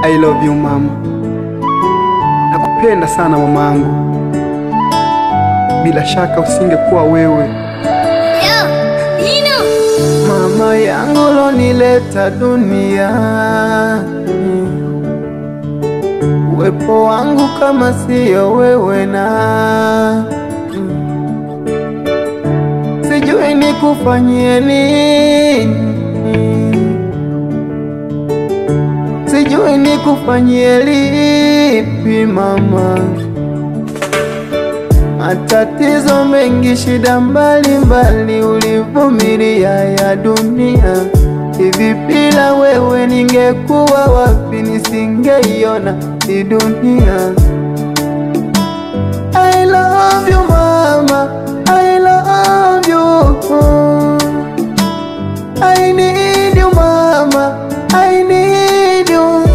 I love you mama, nakupenda sana mamangu. Bila shaka usingekuwa wewe mama yangu lonileta dunia, uwepo wangu kama siyo wewe na sijui nikufanyie nini, sijui nikufanyie lipi mama. Matatizo mengi, shida mbalimbali ulivumilia ya dunia. Hivi bila wewe ningekuwa wapi? Nisingeiona hii dunia. I love you mama, I love you. I need you mama, I need you.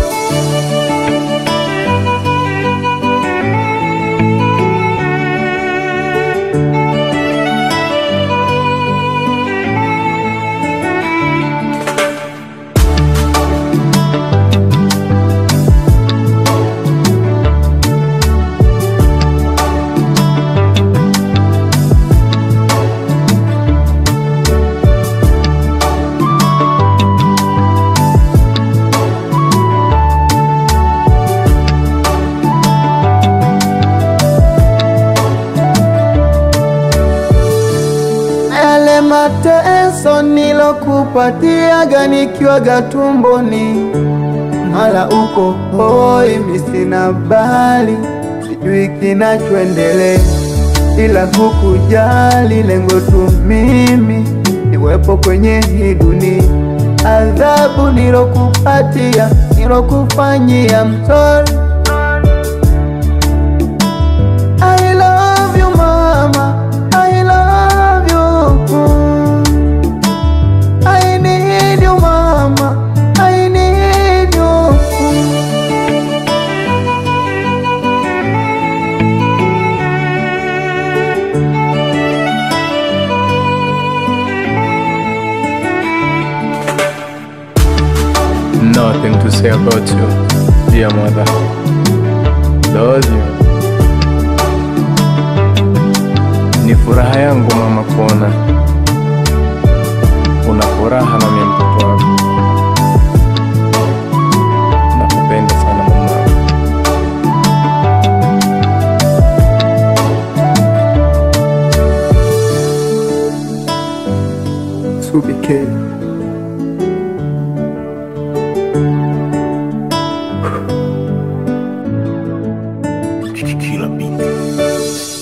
Yale mateso nilokupatiaga nikiwaga tumboni, mala uko hoi, mi sina bali, sijui kinachoendelea, ila hukujali lengo tu mimi niwepo kwenye hii dunia. Adhabu nilokupatia nilokufanyia, I'm sorry. I love you mama, I love you. I need you mama, I need you. Nothing to say about you, dear mother. Love you. Ni furaha yangu mama kuona una furaha na mimi mtoto wako. Nakupenda sana mama. Subike. Killer Beat.